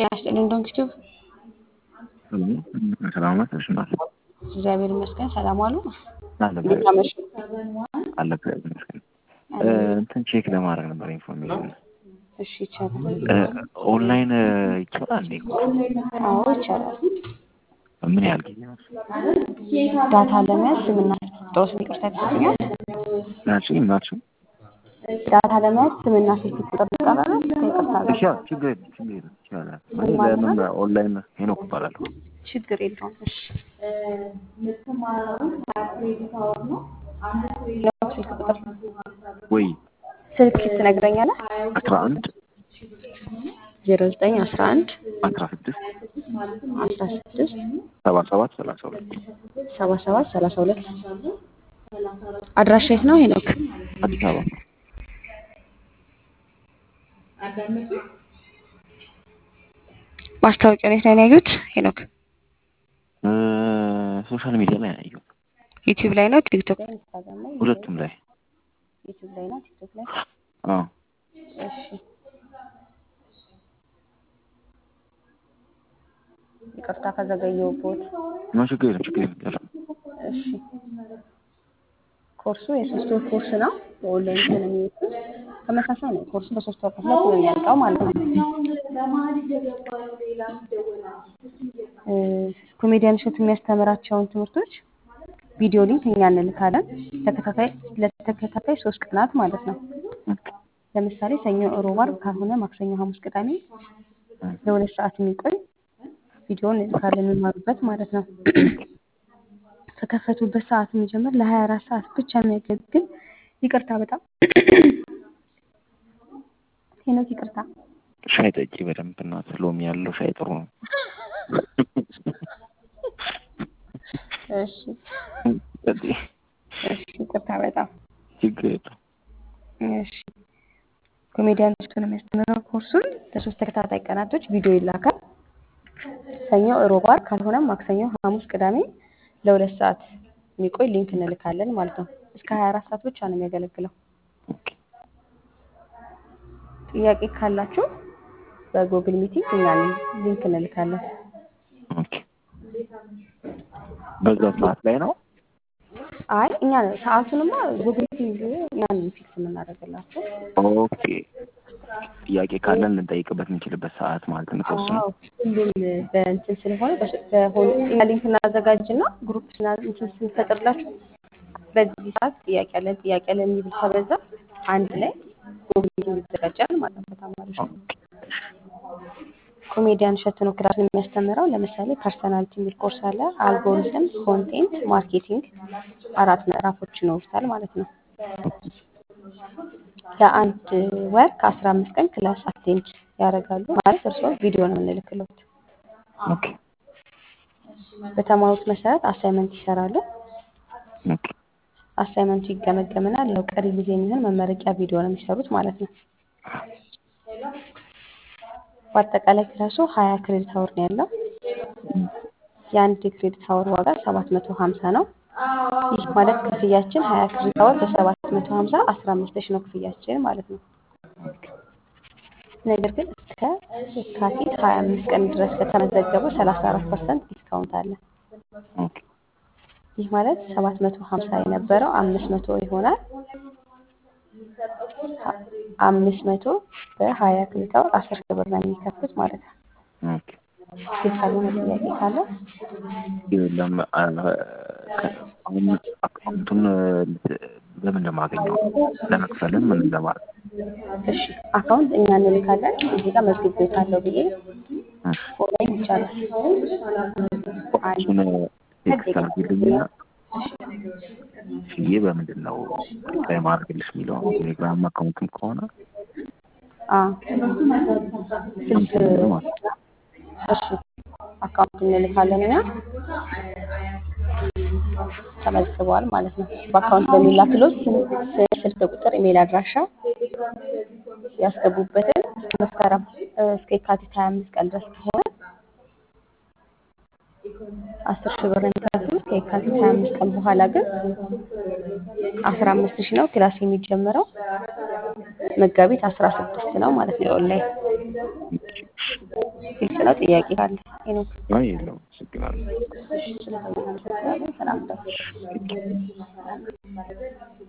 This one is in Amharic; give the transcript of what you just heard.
ጤና ይስጥልኝ ዶንክቲቭ ሰላም ናት። እሺ ናት እግዚአብሔር ይመስገን። ሰላም ዋሉ። አለ እንዴት አመሹ? አለ እግዚአብሔር ይመስገን። እንትን ቼክ ለማድረግ ነበር ኢንፎርሜሽን እሺ ይቻላል። ኦንላይን ይቻላል እንዴ? አዎ ይቻላል። ምን ያህል ጊዜ ነው? ዳታ ለመያዝ ስምና ቁጥሮስ ይቅርታ ይሰጡኛል። ናቸው ናቸው ዳታ ለመያዝ ስምና ስልክ ቁጥር ይቀበላል። ይቅርታ ጋር ይቻላል። ችግር የለም ችግር የለም ይቻላል። እኔ ለምን ኦንላይን ሄኖክ እባላለሁ። ችግር የለውም። እሺ ስልክ ቁጥር ወይ ስልክ ትነግረኛለህ? አስራ አንድ ዜሮ ዘጠኝ አስራ አንድ አስራ ስድስት አስራ ስድስት ሰባ ሰባት ሰላሳ ሁለት ሰባ ሰባት ሰላሳ ሁለት አድራሻ የት ነው ሄኖክ? አዲስ አበባ ማስታወቂያውን የት ላይ ነው ያዩት ሄኖክ? ሶሻል ሚዲያ ላይ ነው ያየሁት። ዩቲዩብ ላይ ነው ቲክቶክ ላይ ኢንስታግራም ላይ ሁለቱም ላይ ዩቲዩብ ላይ ነው ቲክቶክ ላይ አዎ እሺ ይቅርታ ከዘገየሁበት ነው ችግር የለም ችግር የለም እሺ ኮርሱ የሶስት ወር ኮርስ ነው በኦንላይን ስለሆነ የሚወጡት ተመሳሳይ ነው ኮርሱ በሶስት ወር ከፍለት ነው የሚያልቀው ማለት ነው እ ኮሜዲያን እሸቱ የሚያስተምራቸውን ትምህርቶች ቪዲዮ ሊንክ እኛ እንልካለን ተከታታይ ለተከታታይ ሶስት ቀናት ማለት ነው ለምሳሌ ሰኞ ሮብ አርብ ካልሆነ ማክሰኞ ሐሙስ ቅዳሜ ለሁለት ሰዓት የሚቆይ ቪዲዮን እንልካለን የሚማሩበት ማለት ነው ከከፈቱበት ሰዓት የሚጀምር ለሀያ አራት ሰዓት ብቻ የሚያገለግል ይቅርታ በጣም ሄኖክ ይቅርታ ሻይ ጠጪ በደንብ እናት ሎሚ ያለው ሻይ ጥሩ ነው። እሺ ጠጪ እሺ ይቅርታ በጣም ችግር የለም። እሺ ኮሜዲያን እሸቱን የሚያስተምረው ኮርሱን ለሶስት ተከታታይ ቀናቶች ቪዲዮ ይላካል። ሰኞ ሮብ አርብ ካልሆነም ማክሰኞ ሐሙስ ቅዳሜ ለሁለት ሰዓት የሚቆይ ሊንክ እንልካለን ማለት ነው። እስከ ሀያ አራት ሰዓት ብቻ ነው የሚያገለግለው። ጥያቄ ካላችሁ በጉግል ሚቲንግ እኛ ሊንክ እንልካለን። ኦኬ በዛ ሰዓት ላይ ነው። አይ እኛ ሰዓቱንማ ጉግል ሚቲንግ እኛ ነን ፊክስ የምናደርግላቸው። ኦኬ ጥያቄ ካለን ልንጠይቅበት የምንችልበት ሰዓት ማለት ነው። ተወስኖ አዎ ሁሉም በእንትን ስለሆነ በስ- በሆነ እኛ ሊንክ እናዘጋጅና ግሩፕ ስና- እንትን ስንፈጥርላችሁ በዚህ ሰዓት ጥያቄ አለን ጥያቄ አለን የሚብል ከበዛ አንድ ላይ ጉግል ሚቲንግ ይዘጋጃል ማለት ነው ከተማሪዎች ጋር። ኮሜዲያን እሸቱ ነው ክላሱን የሚያስተምረው። ለምሳሌ ፐርሰናሊቲ የሚል ኮርስ አለ። አልጎሪዝም፣ ኮንቴንት፣ ማርኬቲንግ አራት ምዕራፎች ይኖሩታል ማለት ነው። ለአንድ ወር ከአስራ አምስት ቀን ክላስ አቴንድ ያደርጋሉ ማለት እርስዎ ቪዲዮ ነው የምንልክለት። ኦኬ በተማሩት መሰረት አሳይመንት ይሰራሉ። ኦኬ አሳይመንቱ ይገመገምና ለው ቀሪ ጊዜ የሚሆን መመረቂያ ቪዲዮ ነው የሚሰሩት ማለት ነው። በአጠቃላይ ክላሱ ሀያ ክሬዲት አወር ነው ያለው። የአንድ ክሬዲት አወር ዋጋ ሰባት መቶ ሀምሳ ነው። ይህ ማለት ክፍያችን ሀያ ክሬዲት አወር በሰባት መቶ ሀምሳ አስራ አምስት ሺህ ነው ክፍያችን ማለት ነው። ነገር ግን እስከ የካቲት ሀያ አምስት ቀን ድረስ ከተመዘገቡ ሰላሳ አራት ፐርሰንት ዲስካውንት አለ። ኦኬ ይህ ማለት ሰባት መቶ ሀምሳ የነበረው አምስት መቶ ይሆናል። አምስት መቶ በሀያ ክሬዲት አወር አስር ሺህ ብር ነው የሚከፍሉት ማለት ነው። ኦኬ ግልጽ ያልሆነ ጥያቄ ካለ የለም አ- ከ- አሁን አካውንቱን በምን እንደማገኘው ለመክፈልም ምን ለማለት እሺ አካውንት እኛ እንልካለን። እዚህ ጋር መዝግቤታለሁ ብዬ ኦንላይን ይቻላል። አንድ እሱን ቴክስት አድርጊልኝና ሽዬ በምንድን ነው ላይ ማድረግልሽ የሚለው ቴሌግራም አካውንትም ከሆነ አ ስልክ እሺ አካውንት እንልካለን እኛ ተመዝግበዋል ማለት ነው። በአካውንት በሚላክሎት ስም፣ ስልክ ቁጥር፣ ኢሜል አድራሻ ያስገቡበትን መስከረም እ፣ እስከ የካቲት ሀያ አምስት ቀን ድረስ ከሆነ አስር ሺህ ብር ነው የሚከፍሉት። ከየካቲት ሀያ አምስት ቀን በኋላ ግን አስራ አምስት ሺህ ነው ክላስ የሚጀምረው። መጋቢት አስራ ስድስት ነው ማለት ነው የኦንላይን ግልጽ ነው። ጥያቄ ካለ ሄኖክ አይ የለውም። አመሰግናለሁ። ስለተመለሰ ሰላም ደሩ